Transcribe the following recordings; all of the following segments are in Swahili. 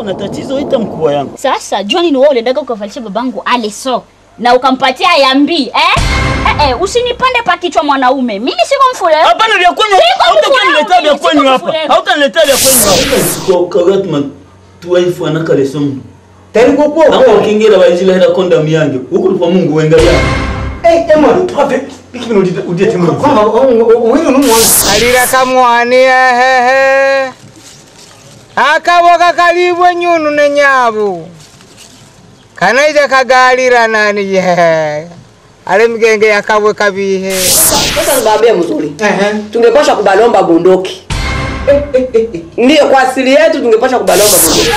na tatizo, ita mkubwa yangu. Sasa John ni wewe uliendaga ukavalisha babangu aleso na ukampatia yambi eh? Eh, eh, usinipande pa kichwa mwanaume. Mimi siko mfule. Hapana, vya kwenyu Siko hautaniletea vya mfule, kwenyu siko hapa, mfule. hautaniletea vya kwenyu hapa. Kagatuma tuwaifu anaka lesomu tari ko ko nako kingira bayizila hera konda miyange ukuri kwa Mungu wenga ya eh eh mo profe bikibino udite udite mo kama wino no mo kalira kamwani ehehe akaboka kalibwe nyunu ne nyabu kanaija kagalira nani ye ale mgenge yakabwe kabihe Sasa niwaambie mzuri, eh tungepasha kubalomba bunduki. Ndiyo, kwa asili yetu tungepasha kubalomba bunduki.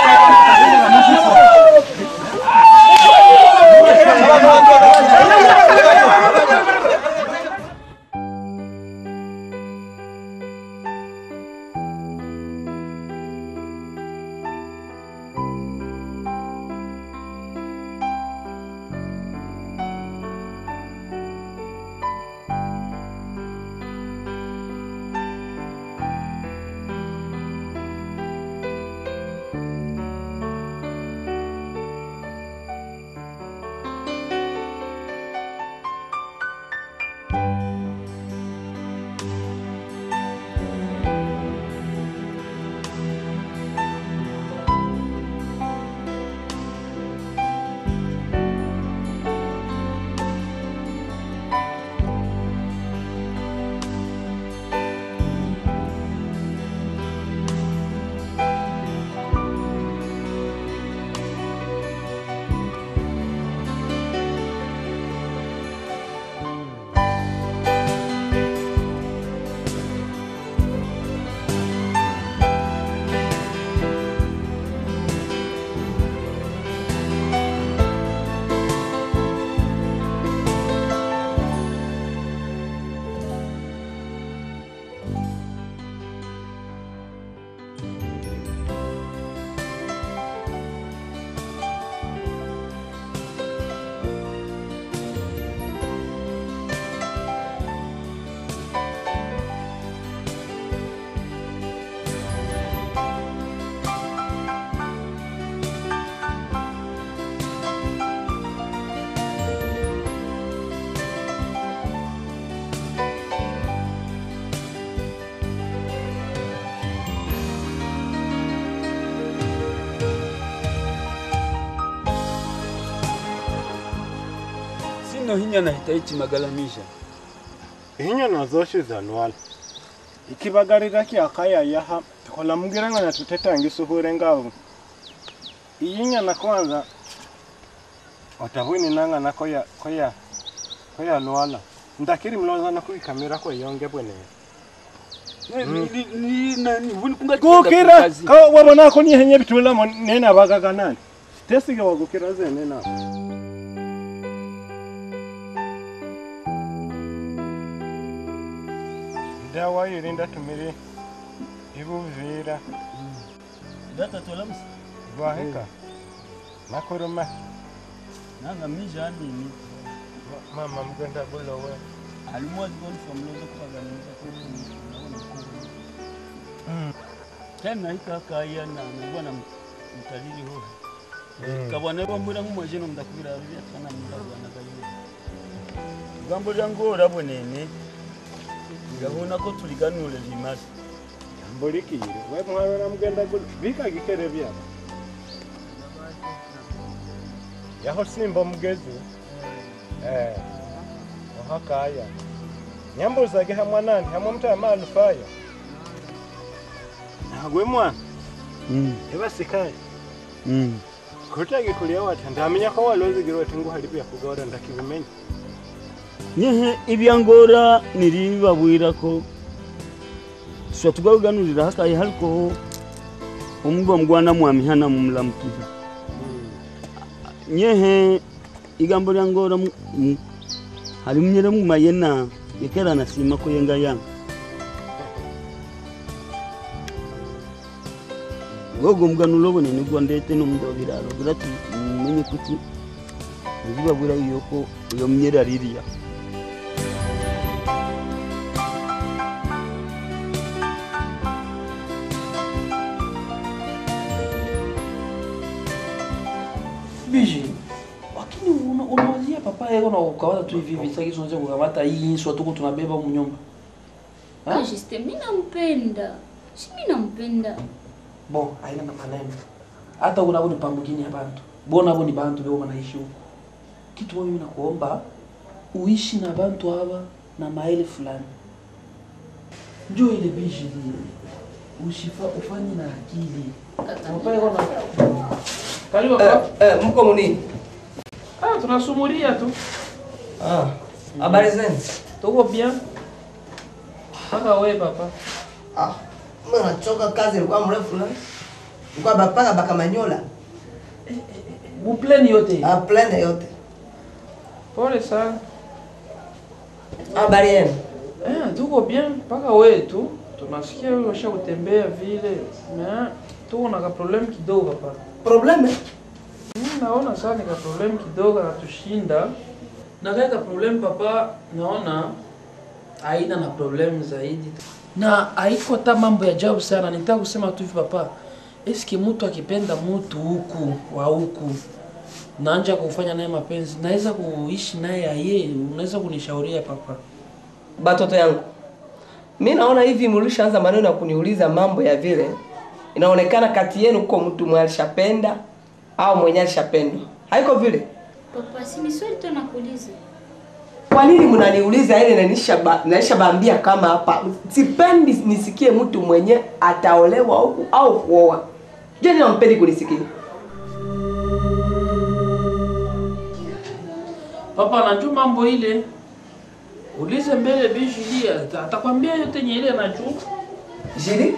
sino hinya na hitaichi magalamisha inyo nazoshe zanwala ikibagarira kyakaya yaha kola mugiranga na tutetangi suhure ngavu iyinya na kwanza otahwini nanga na koya koya koya nwala ndakiri mloza na kuikamera ko yonge bwene gukira ka wabona ko ni henye bitula mo nena bagaga nani tesige wagukira zene na dawa irinda tumiri ibuvira data tolamusa vaheka nakuruma nanga mija nini mama mgenda bulowe alimwazi goni famloza kupaganiza tena ikakaya na nabwana mtalili ho kabwana bambura mumwajeno mdakubira rya tana mudabwana gayo gambo lyango orabonene ngabona ko tuliganule limazi mbulikire we mwana mgenda bulo bikagikere byaba yaho simba mugezi eh ohakaya nyambuzage hamwe nandi hamwe mutama alufaya nagwe mwana ebasikaye kutagi kulia wata ndamenya ko walozigirwa ati nguhali byakugora ndakibimenya nyehe ibyangora niribabwira ko tushobora tugaganurira hakaye hariko umuba mugwana mwamihana mumulamukiza nyehe igambo lya ngora mu- mu- hari munyere mumayena yekera nasima ko yenga yanga gogo muganuro bonene gwa ndete nomudobiraro birati menye kuti nibabwira yuko uyo munyere aririya papa yeko na kukamata tu hivi hivi sasa kisu unaweza kukamata hii inswa tuko tunabeba huko nyumba Ah, Juste, mimi nampenda. Si mimi nampenda. bon haina na maneno hata unabo ni pambugini ya bantu bona abo ni bantu beko banaishi huko kitu moja mimi nakuomba uishi na bantu haba na maele fulani njoo ile bishi ile ushifa ufanye na akili papa yeko na karibu papa Eh, mko munini? ah tunasumulia tu Ah, habari zenu? tuko bien mpaka we papa Ah, mimi nachoka kazi ilikuwa mrefu na ilikuwa bapaka bakamanyola. bupleni yote Ah, plane yote. pole sana Habari yenu? Eh, tuko bien mpaka we tu tunasikia wewe washa kutembea vile na tuko na ka problem kidogo papa. Probleme? Mimi naona sana ni ka problem kidogo anatushinda. Na kaka problem papa naona haina na problem zaidi. Na haiko hata mambo ya ajabu sana. Nitaka kusema tu hivi papa. Eske mtu akipenda mtu huku wa huku naanja kufanya naye mapenzi, naweza kuishi naye aye, unaweza kunishauria papa? Batoto yangu. Mimi naona hivi mlishaanza maneno ya kuniuliza mambo ya vile. Inaonekana kati yenu uko mtu mwenye alishapenda au mwenye alishapendwa. Haiko vile? Papa, si ni swali tu nakuuliza. Kwa nini mnaniuliza ile na nisha naisha baambia kama hapa sipendi nisikie mtu mwenye ataolewa huku au kuoa. Je, nampendi kunisikia? Papa najua mambo ile. Ulize mbele Bijulia, atakwambia yote yenye ile anajua. Jili?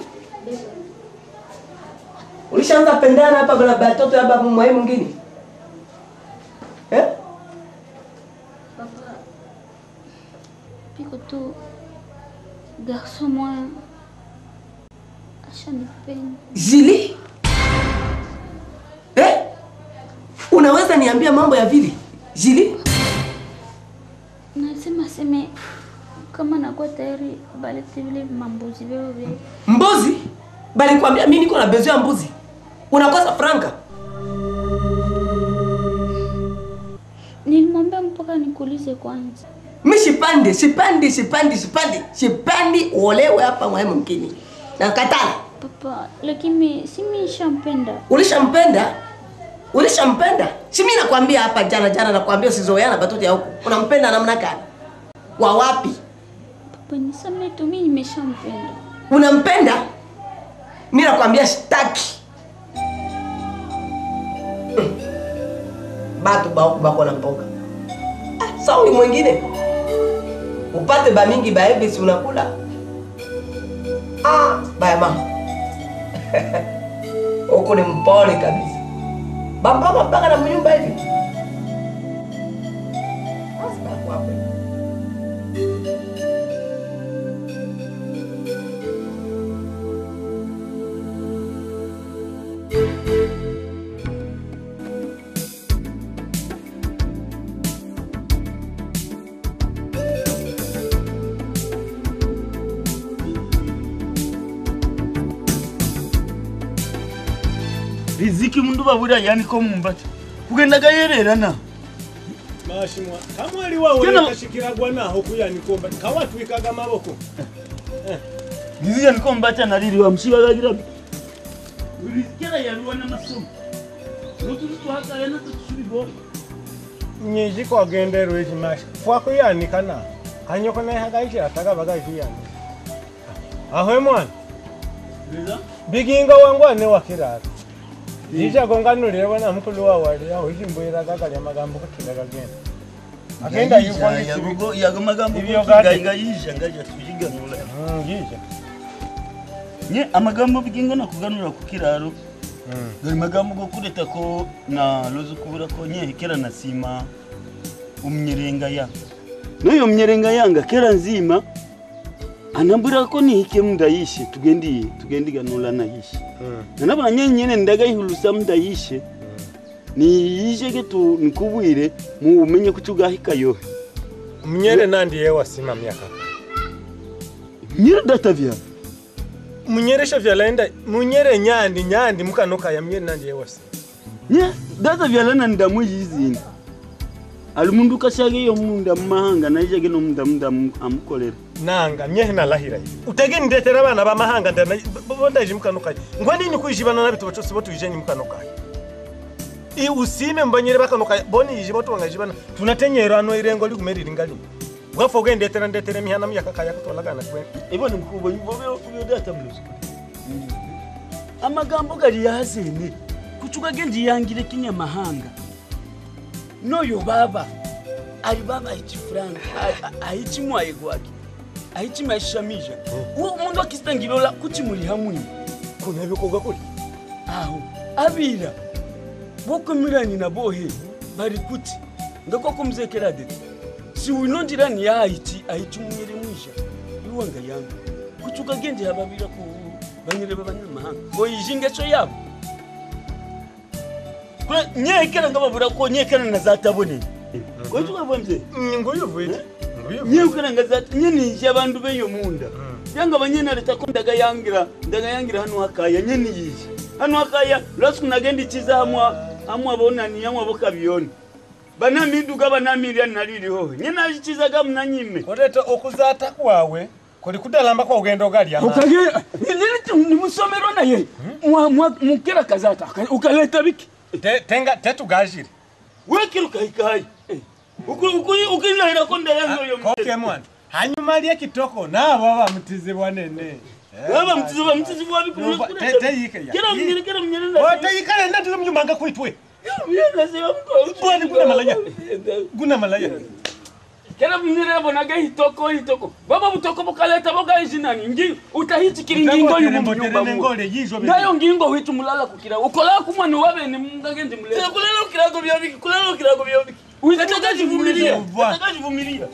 Ulishaanza pendana hapa bala batoto hapa mwae mwingine? Eh? Papa, piko tu garçon moya ashanipenda. Jili? Eh? Unaweza niambia mambo ya vili? Jili? Nasema seme kama nakuwa tayari balete vile mambuzi vyao vile. Mbuzi? Bali kwambia mimi niko na bezo ya mbuzi. Unakosa franka? Nilimwambia mpaka nikuulize kwanza. Mimi sipandi, sipandi, sipandi, sipandi. Sipandi uolewe hapa mwae mwingine. Nakatala. Papa, lakini si mimi nishampenda. Ulishampenda? Ulishampenda? Si mimi nakwambia hapa jana jana nakwambia usizoeana batoto ya huku. Unampenda namna gani? Wa wapi? Papa, nisamehe tu mimi nimeshampenda. Unampenda? Mimi nakwambia sitaki. Mm. Batu ba huku bako na mboga. Ah, sawa mwingine. Upate ba mingi ba hivi si unakula? Ah, baya mama. Huko ni mpole kabisa. Bambama mpaka na mnyumba hivi. Basi bako hapo. riziki mundu babura yani ko mumbati kugendaga yererana mashimwa kamwali wawe Tena- kashikiragwa naho kuyanikomba kawatwikaga amaboko giziya niko mbata naririwa mshibagagira rizikira yaruwa n'amasomo nutuzi tuhagayana tutusubibo nyiji kwagenderwa eki mashi fwakuyanika na kanyoko nehagaishi ataka bagaishiyani ahwe mwana biginga wangu ane wakirara jichagonganulire bona mukulu wawali aho ichimbwiraga kalya magambo kutiga kagenda agenda yuko yago magambo Ibyo gadi. gayisha ngaja tujiganula jija nye amagambo bigingo nakuganura ku kiraro gari magambo go kureta ko na lozo kubura ko nye kera nasima umnyerenga ya noyo mnyerenga yanga kera nzima anambura ko nihike mndayishe tugendi tugendi ganula na yishe nanabona nyenyene ndagayihulusa mndayishe niyishe ketu nikubwire mu umenye kuchugahika yohe mnyere nandi yewasima myaka nyira data vya munyeresha vyalaenda munyere nyandi nyandi mukanoka ya mnyere nandi yewasima nye data vya lana ndamu yizini ali mundu kashaga iyo munda mumahanga naija gino munda munda amu- amukolera nanga nyehe nalahira ivi utege ndetera abana bamahanga ndana bo- bo ndaje mukanukaye ngo nini kwijibana nabito bacose bo tuyijeni mukanukaye i usime mbanyere bakanukaye boni yije bo tungajibana tunatenyera ano irengo ligumerira ingali bwafa ugendetera ndetera mihana myakakaya kutolagana kwe ibone mkubo uyo data blues amagambo gali yazene kuchuka genji yangire kinyamahanga noyo baba ali baba aichifuranga aichimwaye gwake aichimaishamisha uwo mundu akistangilola kuchimuli hamwini kuna bikoga kuri aho abira bokomirani na bohe bari kuti ngako kumzekera de si winondirani ya aiti aiti munyere mwisha iwanga yangu kuchuka genje hababira ku banyere babanyamahanga oyijingeso yabo kule nyekera ngababura ko nyekera na zatabone kochuka bomze nguyu vuite nguyu nyekera ngazata nyenije abantu beyo munda yanga banyene leta ko ndaga yangira ndaga yangira hano hakaya nyeni yije hano hakaya lasiku nagendi chiza hamwa hamwa bonani hamwa bokabioni banamiduga banamilya naliliho nyena achizaga mnanyime oreta okuzata kwawe kuli kudalamba kwa ugendo gali ama nimusomerwa naye mukera kazata ukaleta biki Te- tenga tetugajire wekirukaikayi ukilahira ko ndayangoyo koke mwana hanyuma lye kitoko nabo abamutizibwa nene baba mtizi bamtizi bwa biku Umva, te- teyike ya. kera mnyere kera mnyere na oteyikale ndatizo mnyumanga kwitwe Bwana, kuna kuna malaya. guna malaya kera mnyere bonaga hitoko hitoko baba butoko bukaleta boga izinani ngi utahitikira ingingo yumu munyumba mu ngole yizo ndayo ngingo hwitu mulala kukira ukola kumwana wabe ni mungage mule kulala ukirago bya biki kulala ukirago bya biki uitakaji vumilia Umva. utakaji vumilia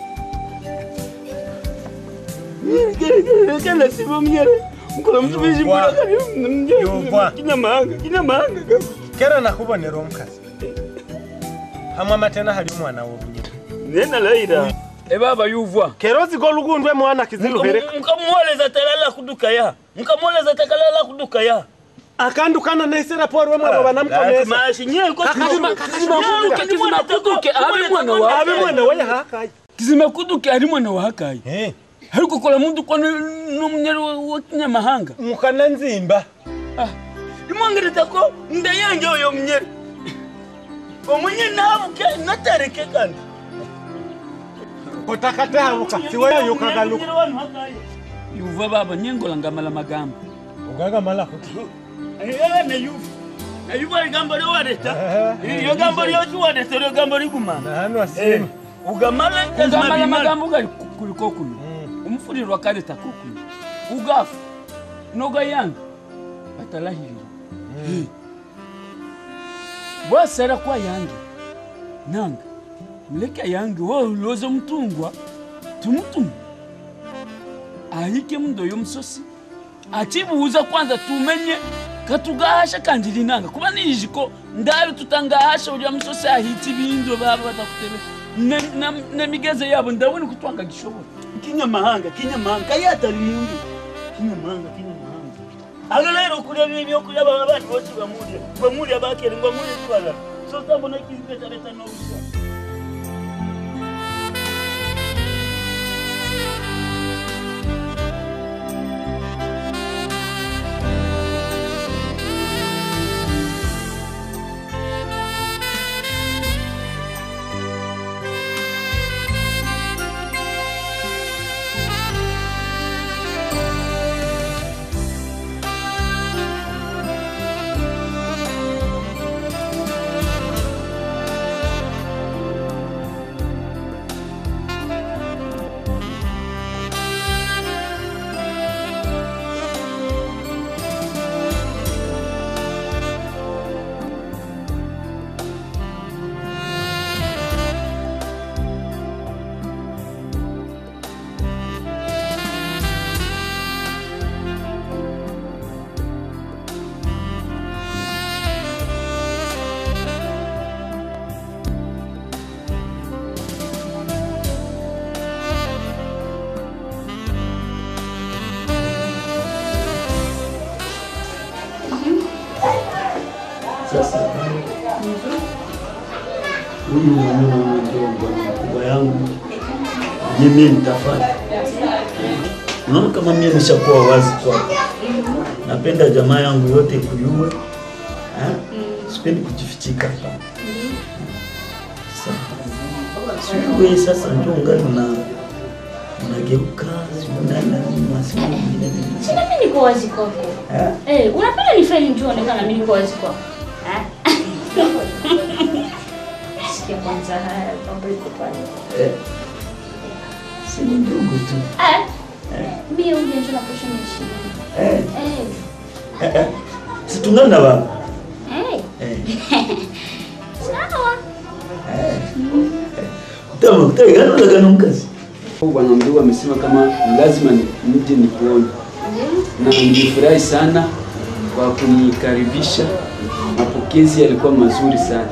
kala sibo mnyere mkola mtu bizi Umva. mbula Umva. kinyamahanga kinyamahanga kera nakubonera omukazi hamwe amatena hali omwana wobunyina nena laira ebaba yuvwa kera ozika olugundwe mwana kiziluhere mkamwoleza talala kuduka ya mkamwoleza takalala kuduka ya akandukana naisera pori wemwana banamkomesa mashi nyeko Kakazima- kakazima kuduka. kizima kuduke abe mwana wa abe mwana waya hakayi kizima kuduke ari mwana wa hakayi hari kukola muntu kwa n'umunyari wa kinyamahanga mukana nzimba imwangereza ko nda yanjye oyo munyeri omunye nabuke natareke kandi kotakatahabuka siweyo kagaluka yuva baba nyengola ngamala magambo ugagamala kuti Eh, nayuva nayuva ligambo lyowareta iyo gambo lyokiwareta lyo gambo ligumana hano asima ugamala ugamala magambo gali ku- kuliko kuno umufulirwa kaleta kukuno ugafa noga yanga batalahirira bwasara kwa yange nanga muleka yange woloza omutungwa tumutumu ahike mundo y'omusosi achibuuza kwanza tumenye katugahasha kanjiri nanga kuba nijiko ndabi tutangahasha ulya musosi ahiti binzo baba batakutebe Ne- na- nemigeze yabo ndabona kutwanga gishobora kinyamahanga kinyamahanga kayatari mundu kinyamahanga kinyamahanga alo lero kulya bibyokulya baba bandi bose bamulya bamulya bakere ngo bamulya twala so tambona kibetabeta n'obusa Sasa huyu mwanao ndio ni bwana mkubwa yangu, mimi nitafanya. Unaona kama mimi nishakuwa wazi kwako, napenda jamaa yangu yote kuyue, eh? sipendi kujifichika hapa. Sasa wewe sasa ndio ungali na unageuka, sio unaenda nyuma, sio vingine vingine. Sina mimi niko wazi kwako. Eh? Eh, unapenda nifanye njoo onekana mimi niko wazi kwako. Eh? Sikia kwanza haya mambo iko pale. Eh. Si ni ndugu tu. Eh? Mimi uje njoo na posho nishi. Eh. Eh. Eh, eh. Si tungana baba. Eh. Eh. Sawa. Tama kutagana na gano mkazi. Bwana mdogo amesema kama lazima ni- nije nikuone, na nilifurahi sana kwa kunikaribisha. Mapokezi yalikuwa mazuri sana.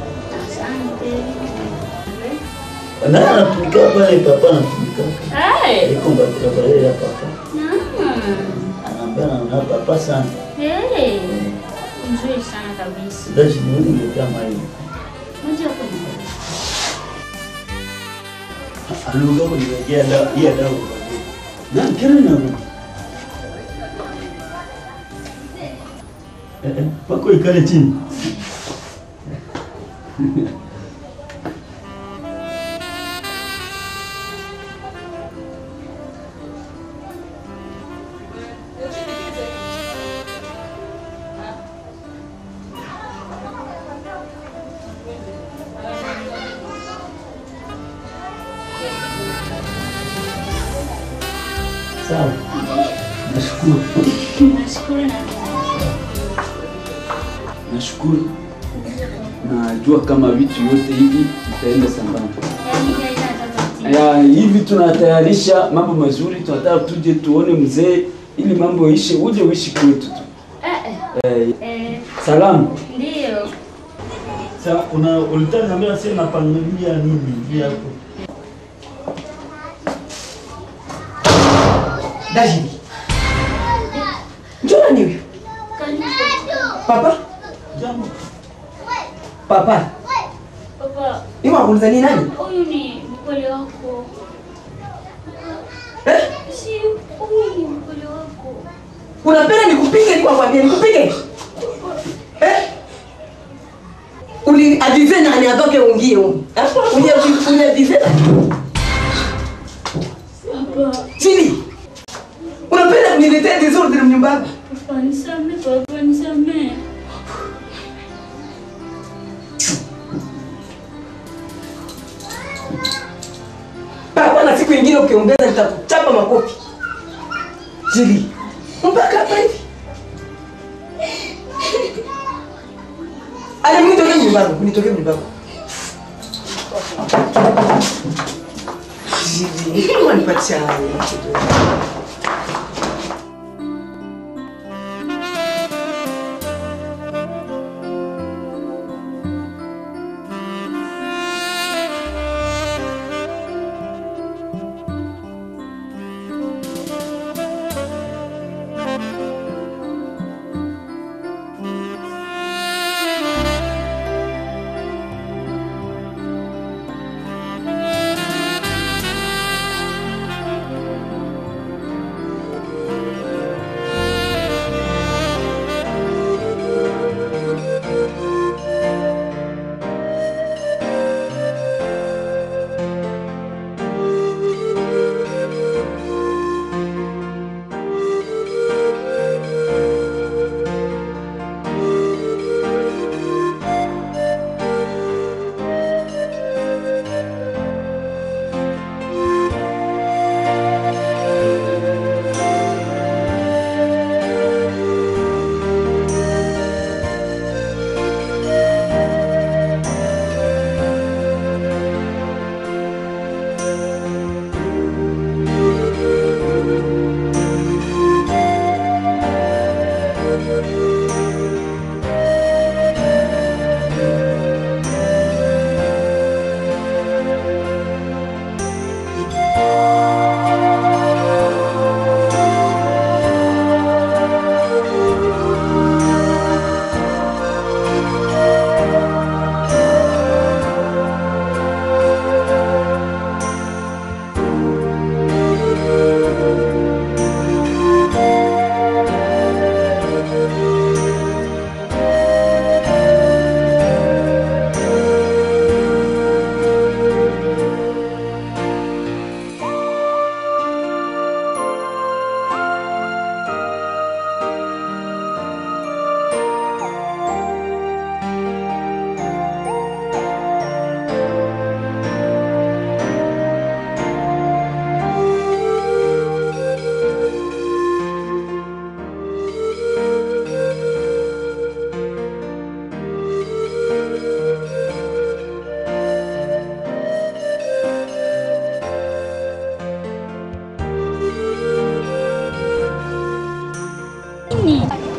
Na anatumika pale papa anatumika. Eh. Iko mbakura pale ya papa. Mm. Anaambia na papa sana. Eh. Nzuri sana kabisa. Dashi ni wewe ndio kama hiyo. Moja kwa moja. Aluga kwa ndio ya dawa ya dawa. Na kile na Eh, eh, pako ikale chini. Sawa. Nashukuru. Nashukuru na Nashukuru, najua kama vitu yote hivi vitaenda sambamba. yaani haina tatizo. Ya, hivi tunatayarisha mambo mazuri, tunataka tuje tuone mzee ili mambo yaishe, uje uishi kwetu tu. Eh, eh. Eh, Eh, salamu. ndio. Sasa una ulitaka niambia sasa napangilia nini hivi hapo? David. Njoo nani huyu? Karibu. Papa? Jambo. Papa. Papa, Hiyo wakuuliza ni nani? huyu ni mkweli wako. Eh? Si huyu ni mkweli wako. Unapenda nikupige ni kwambia nikupige? Eh? Uli adize nani atoke ungie huko? Uli uli adize nani? Papa, Chini. Unapenda kuniletea disorder nyumbani? papa nisamee, papa nisamee. Papa na siku nyingine ukiongeza nitakuchapa makofi. Chini. Mpaka hapa hivi. Ale mnitoke nyumbani, mnitoke nyumbani. Chini. Wanipatia hayo.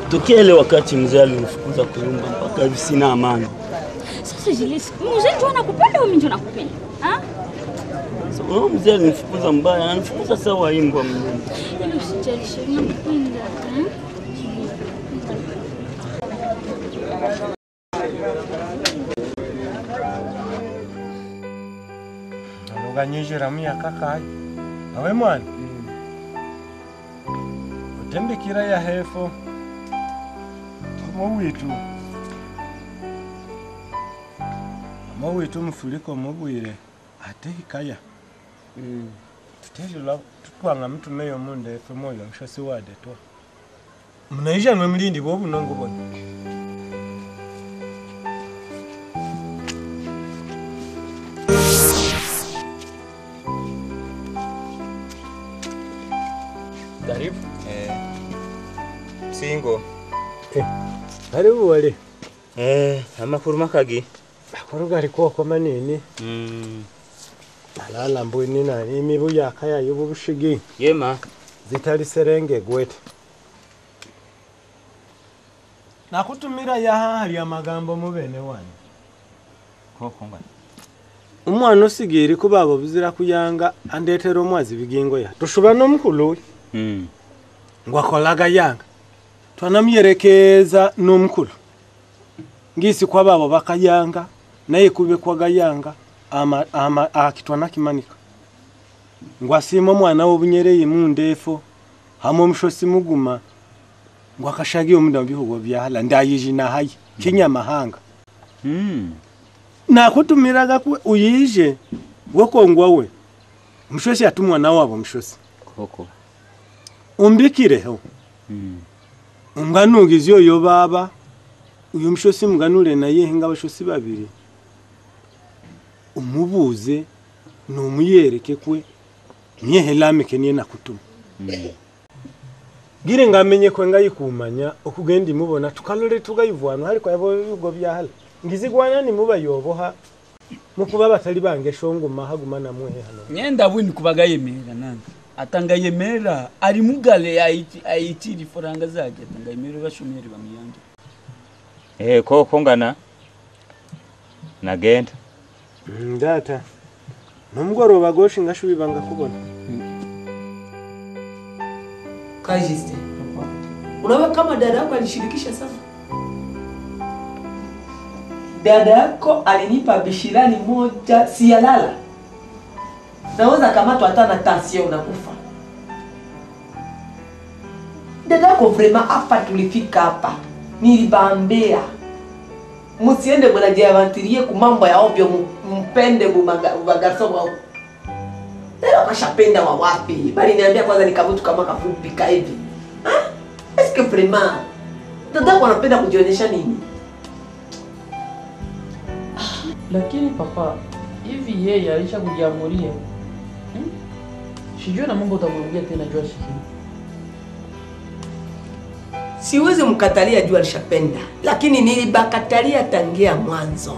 tokea ile wakati mzee alinifukuza kulumba mpaka hivi sina amani. Sasa Julius, mzee ndio anakupenda au mimi ndio nakupenda? Ah? So, huyo mzee alinifukuza mbaya, ananifukuza sawa imbwa mwenyewe. Yaani usijali, Sheri, nakupenda. Hmm? naluganyizira myaka kayi awe mwana utembekira ya hefo omo witu omo witu mufuliko mubwire ate hikaya tuteshula tutwanga mtumeyo mundefe moyo mshosi wade twa mnaisha nwe mlindi bwobunongo bwona Karibu. Eh. Singo. karibu wale Eh, amakuru makagi. akuru gali kwoko manini Mm. alala mbwini nani imibu yakaya yububushigi Yema. zitali serenge gwete nakutumira yahahali amagambo mubene wani Koko ngani. umwana usigiri kubabo buzira kuyanga andetera omwazi bigingo ya tushuba n'omukulu Mm. ngwakolaga yanga twanamyerekeza n'omukulu ngisi kwa babo bakayanga naye kube kwagayanga ama, ama, akitwa nakimanika ngwasima omwana w'obunyereye mundefo hamwe omushosi muguma ngwakashagiye omuda mubihugo byahala ndayiji nahaye kinyamahanga Mm. nakutumiraga kwe uyije gwokongwa we omushosi ati omwana wabo omushosi Koko. umbikireho Mm. umganugizi oyo baba uyu mushosi muganure naye nga abashosi babiri umubuze numuyereke kwe myehe lameke niye nakutuma gire ngamenye kwe ngayikumanya okugenda imubona tukalore tugayivwana ariko yabo bigo byahala ngizigwana nimubayoboha mukuba batali bange shonguma haguma namwehe hano nyenda bwini kubaga yemerera nange atanga yemerera ari mugale ayiti- ayitira ifaranga zake atanga yemerera bashomeri bamuyange Eh, koko ngana. Nagenda. ndata nomugoroba goshi ngashubibanga kubona Kajiste. Unaona kama dada yako alishirikisha sana. Dada yako alinipa bishirani moja siyalala. Naweza kamatwa hata na tasio unakufa. Dada yako vrema hapa tulifika hapa. Nilibambea. Musiende mnajiavantirie ku mambo ya ovyo mu- mpende bumagarso wao. Leo kashapenda wa wapi? Bali niambia kwanza ni kabutu kama kafupi ka hivi. Ah? Eske vraiment dada yako anapenda kujionyesha nini? Lakini papa, hivi yeye alisha kujiamulia hmm? Sijui na Mungu utamwambia tena jua sikii. Siwezi mkatalia juu alishapenda, lakini nilibakatalia tangia mwanzo.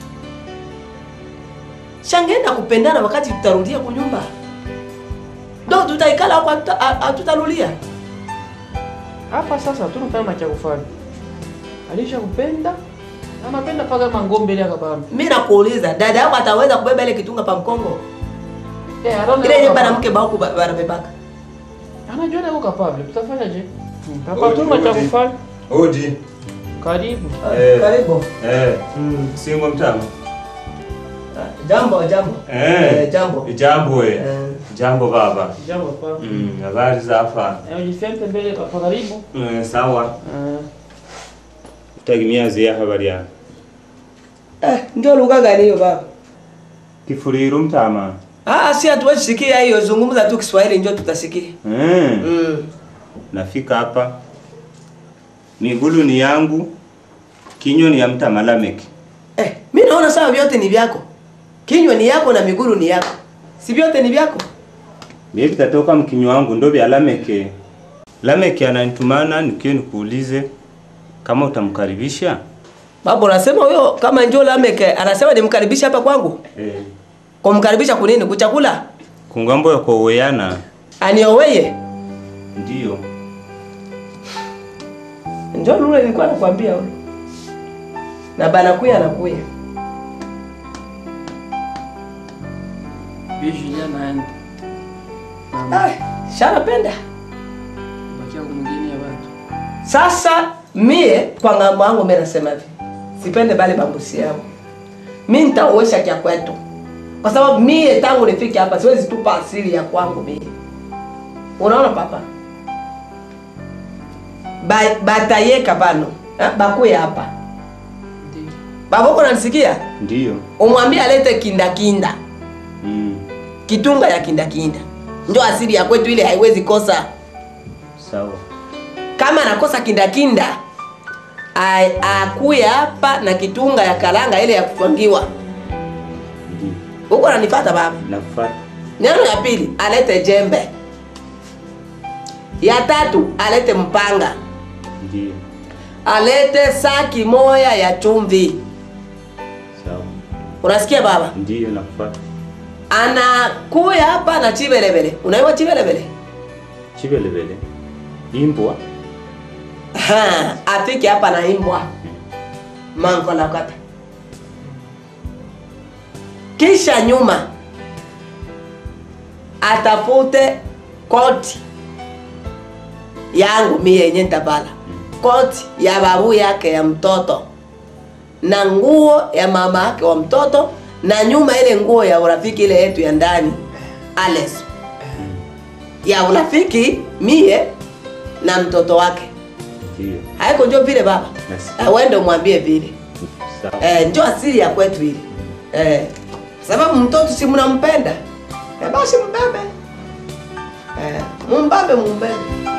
Shangeenda kupendana wakati tutarudia kunyumba, ndo tutaikala huko, hatuta- ha- hatutarudia. Hapa sasa hatuna kama cha kufanya. Alisha kupenda na anapenda paka mangombe ile akabamba. Mi nakuuliza, dada yako ataweza kubeba ile kitunga pa mkongo Eh, anaona ile yenye yuko banamke bahuku ba- banabebaka? capable. Anajua yuko capable. Tutafanya je? Hapa tuna cha kufanya. Odi. Karibu. Eh. Karibu. Eh. Singo mtamu. Jambo, jambo. Eh, jambo. Jambo we. Eh. Jambo baba. Jambo papa. Mm, habari za hapa? Eh, ujifente mbele hapa karibu. Eh, sawa. Eh. Utagimiazi ya habari ya. Eh, ndio lugha gani hiyo baba? Kifuriru mtama. Ah, si hatuwezi sikia hiyo, zungumza tu Kiswahili ndio tutasikia. Mm. Mm. Nafika hapa. Migulu ni yangu. Kinywa ni ya mtamalameki. Eh, mi naona sawa vyote ni vyako. Kinywa ni yako na miguru ni yako. Si vyote ni vyako? Mimi vitatoka mkinywa wangu ndo vya Lameke. Lameke ananitumana nikiwe nikuulize kama utamkaribisha. Baba unasema huyo kama njoo Lameke anasema nimkaribishe hapa kwangu. Eh. Kumkaribisha kunini? Kuchakula? Kungambo ya kuoweana Anioweye? ndio. Njoo lule nilikuwa nakwambia ule. Na banakuya anakuya. Bi Julien naenda. Ah, shanapenda. Bakia kumgeni ya watu. Sasa mie kwa ngambo yangu mimi nasema hivi. Sipende bale bambusi yao. Mimi nitaoesha kia kwetu. Kwa sababu mie tangu nifike hapa siwezi tupa asili ya kwangu mie. Unaona papa? Ba, batayeka bano. Ha? Bakuye hapa. Ndio. Baboko unanisikia? Ndiyo. Umwambie alete kinda kinda. Mm. Kitunga ya kinda kinda. Ndio asili ya kwetu ile haiwezi kosa. Sawa. kama anakosa kindakinda a- akuye hapa na kitunga ya kalanga ile ya kufangiwa Ndiyo. huko ananifata baba Nakufuata. neno ya pili alete jembe ya tatu alete mpanga Ndiyo. alete saki moya ya chumvi Sawa. unasikia baba Ndiyo nakufuata. anakuya hapa na chibelebele unaiwa chibelebele Chibelebele. Imbwa. Ha, afike hapa na imbwa manko la kata kisha nyuma atafute koti yangu mie yenye ntabala koti ya babu yake ya mtoto na nguo ya mama yake wa mtoto na nyuma ile nguo ya urafiki ile yetu ya ndani ales ya urafiki mie na mtoto wake Ndiyo. haiko njo vile baba Nasikia. Ah, wende umwambie vile Sawa. eh, njo asili ya kwetu ile eh, sababu mtoto si mnampenda eh, basi mbebe eh, mumbebe mumbebe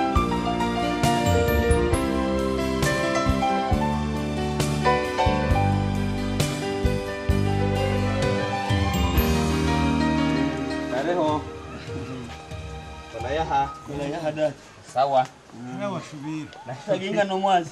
Kareho. Unayaha. Unayaha dada. Sawa. Taginga no mwazi.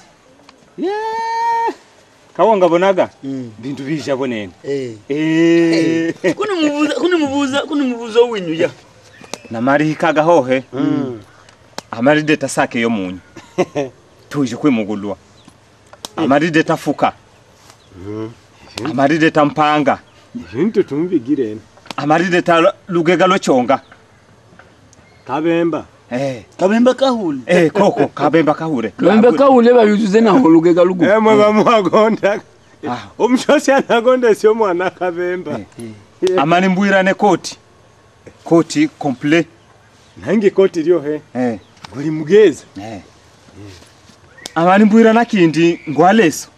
Kawongabonaga bintu bishabonene. Eh. Eh. Kuni mubuza kuni mubuza kuni mubuza winyu ya. namarihikaga hohe amaride tasake yo munyu tuje kwimugulwa amaride tafuka amaride tampanga Ibintu tumbigirene. amaride ta lugega lochonga Kabemba. eh Kabemba kahuli. eh koko kabemba kahure Lwembe kaule bayuzuze na holugega lugu. Emwe bamuhagonda. Ah. Omushosi anagonda sio mwana kabemba. amani mbwirane koti koti komple Nange koti lyo he. eh Guli mugeza. eh amani mbwirana kindi ngwaleso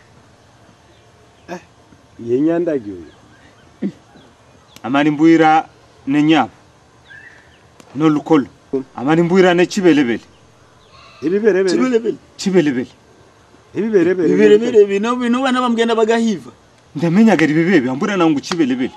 Yenyanda gyo. amani mbwira ne nyabo no lukolo amani mbwira ne chibelebele Ibiberebere. Chibelebele. chibelebele Ibiberebere. Biberebere bino bino bana bamgenda bagahiva. ndamenyagera ibibebe ambura nangu chibelebele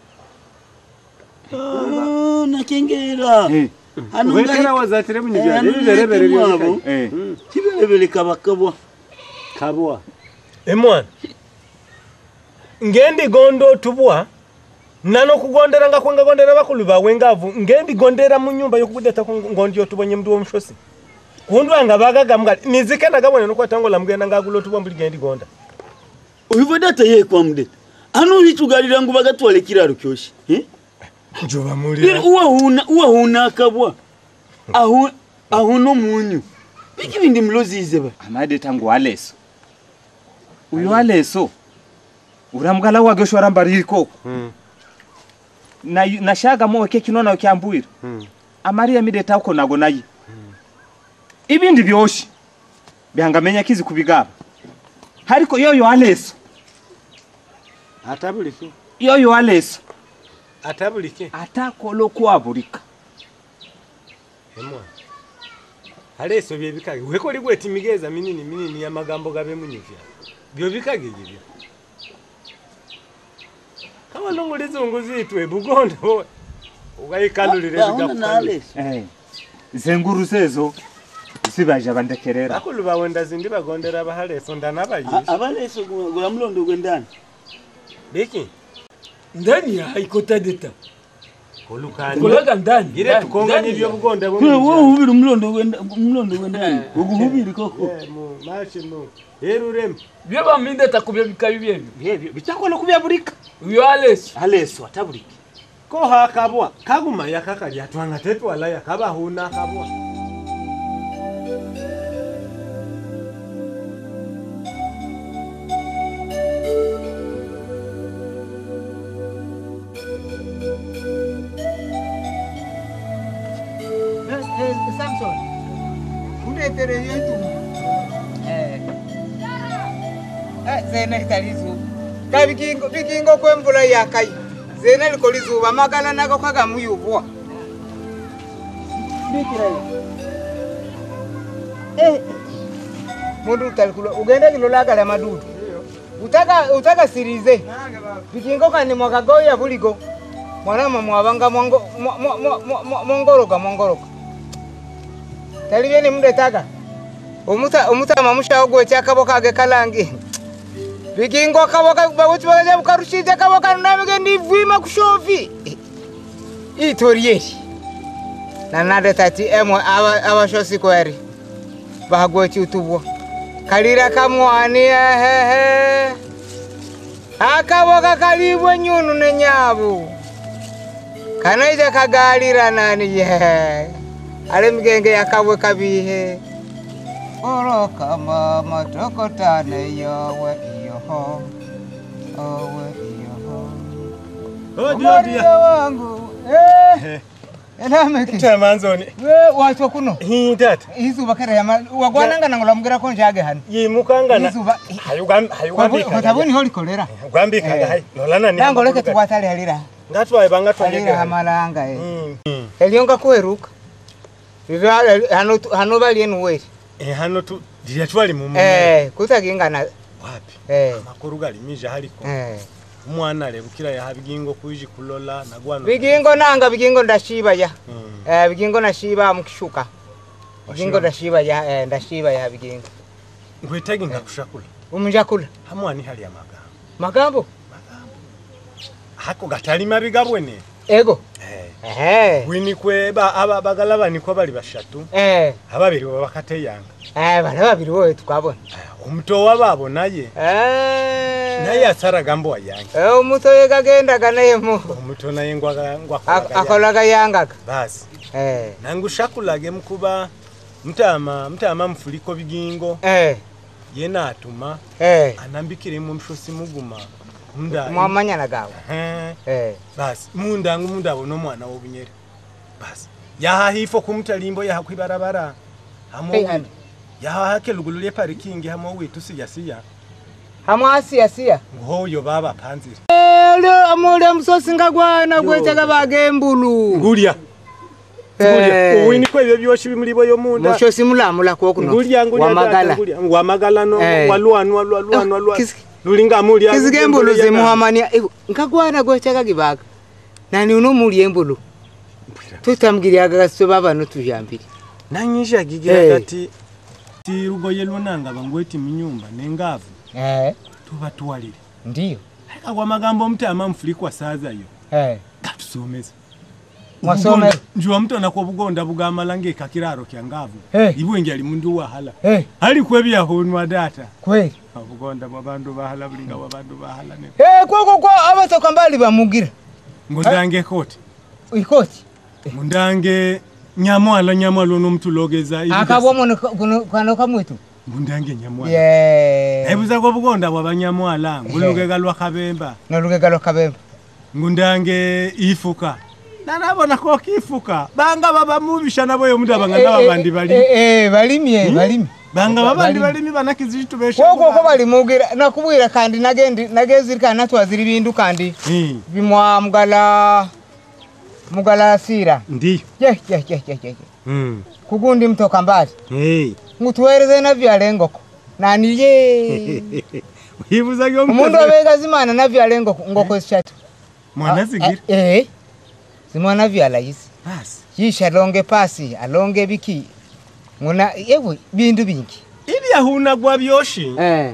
Ah, nakengera. eh Hano Wekera ngai. wazatire Eh, munyijana. hano Ibiberebere ngai byo. mwabo. eh Chibelebele kabakabwa. Kabwa. Emwana. Ngendi gondo tubwa. Nano kugondera nga kwenga gondera bakulu bawe ngavu. Ngendi gondera mu nyumba yokudeta ku ngondi yotubonye mndu omushosi. Kundwa nga bagaga mga nizikenda gabone nokwa tango la mgenda ngagulo tubwa mbuli gendi gonda. Uivo data ye kwa mdeta. Hano hichugalira ngo bagatwale kiraro kyoshi. Eh? Njoba Lero muri. uwa huna uwa huna akabwa. Ahu ahuno munyu. Biki bindi mlozize ba. amade tangu aleso uyu aleso uramgala wage shwara mbariko na nashaga mo ke kinona kyambwira amari amide tako nago nayi ibindi byoshi byangamenya kizi kubigaba hariko yoyo aleso Atabulike. yoyo aleso Atabulike. atakolo kwabulika Emwana. Aleso bye bikage. Weko ligweti migeza minini minini ya magambo gabe munyuvya. Byo bikage ibyo. Kama nongolezi unguzitwe bugondo bo. Ugayikalulire Bahona na bigakufanya. Alex. eh zenguru zezo zibaje bandekerera Bakulu bawe ndazindi bagondera bahaleso ndanabayishi. Abaleso gula mlondo gwendani. Biki. ndani ya haikota d'etat kulukani Kulaga ndani. ire ndani, tukonganye ndani. ibyo bugonda bwo Kule wewe uhubiri umlondo wenda umlondo wenda uguhubiri koko mashi mu rero urema Byo baminde takubye bikabi byebyo. yebyo bitakola kubyabulika Uyo Aleso. aleso atabulika ko hakabwa kaguma yakakalya twanga tepe wala yakabahuna kabwa Samson, uletere yetu. Eh. Eh, zene talizu. Ka bikingo bikingo kwemvula yakai. Zene liko lizuba magala nako kaga muyubwa. Bikira yo. Eh. Mundu utalikula ugende kilolagala madudu. Utaka utaka sirize. Bikingo kani mwakagoya buligo. Mwanama mwabanga mwango mwa- mwa- mwa- mwa- mwa- mwongoroka mwongoroka. talibye nimudetaga omuta omutama mushawo kyakaboka age kalangi bigingo kaboka bawuti bagaja bukarushije kaboka namige ndivwima kushovi itorieri nanade tati emwe aba- abashosi kweri bahagwechi utubwo kalira kamwani ehehe akaboka kalibwe nyunu nenyabu kanaija kagalira nani ye ale migenge yakabwe kabihe oroka mama tokotane yowe iyoho owe iyoho odiodiya Omuliro wangu eh enameke tamanzoni we watwa kuno hitata izuba kare yama wagwananga nangolamgira ko njage hano yimukangana izuba hayugambikaga hotabuni holikolera gwambikaga Eh. hay lolana ni nango leke tuwatale halira ngatwaye halira bangatwanyege hamalanga eh elionga kuheruka Riro hano hano balienu weri hano tu ndiya twali mu mu- eh kutagingana wapi eh amakuru galimije haliko eh umwana arebukira yaha bigingo kuiji kulola nagwano bigingo nanga bigingo ndashiba ya Mm. eh bigingo nashiba mukishuka bigingo ndashiba ya eh ndashiba ya bigingo ngwetagi ngakushakula umunjakula hamwani hali ya magambo magambo hako gatali mabi gabwene ego Eh. eh wini kwe ba aba bagala niko bali bashatu eh ababiri bo bakateyanga eh bana babiri wowe twabona omuto wababo naye eh naye asaraga mbo wayange eh umutoye gagendaga naye mu omuto naye ngwaga Ak- ngwakolaga akolaga yangaga basi eh nangushakulage mukuba mtama mtama mfuliko bigingo eh yena atuma eh anambikire mu mshosi muguma munda mwamanyana gawe Eh, eh basi mundangu munda abona omwana w'obunyere basi yahahifo kumutalimbo yahakwibarabara Hey, hamwe andi. yahahake lugulu lye parikingi hamwe witu siyasiya hamwe asiya siya ngoyo baba panzire Ule amule musosi ngagwana gwetaga bagembulu ngulya Eh. uwini kwebyo byoshi bimulibo yo munda mushosi mulamula kwokuno ngulya ngulya wamagala tata, ngulya. wamagala no Eh. walwanu walwanu Ah, walwanu kisi- lulinga mulya kizigembulu zimuhamania ibu ngagwana gwetaga gibaga nani uno muli embulu tutambugiryaga gasito babano tujambiri nanyisha gigira Eh. kati ti lugoye lwonanga bangweti minyumba nengavu eh tuba tuwalire ndiyo agwa magambo omutama mfulikwa sazayo eh gatusomeza Mwasomera? Obugonda- njuwa mutona kwa bugonda bugamala ngeka kiraro kya ngavu Eh. ibwengi ali mundu wahala eh ali kwebyahunwa data kweli obugonda bwabandu bahala bulinga bwabandu bahala ne eh kwoko kwa abatoka mbali bamugira ngundange koti ikoti mundange nyamwala nyamwala nomutulogeza akabwa mono kuno kano kamwetu mundange nyamwala ye ebuza kwa bugonda bwabanyamwala ngulugega lwa kabemba nolugega lokabemba ngundange ifuka nanabona ko kifuka banga baba mubisha nabo yo muda banga babandi bali eh balimye balimye banga babandi Bali- balimi banakizitu besha kwoko ko balimugira nakubwira kandi nagendi nagezirikana natwazira ibindu kandi Mm, bimwa mugala mugala sira ndiyo ye ye ye ye ye Mm, kugundi mtoka mbali hey. ngutwereze navyala engoko nani ye wibuza gyo umundu abega zimana navyala engoko ngoko zishatu mwana zigira eh zimwana vyala yisi basi yisha longe pasi alonge biki nguna yewe bindu bingi ili yahuna gwa byoshi eh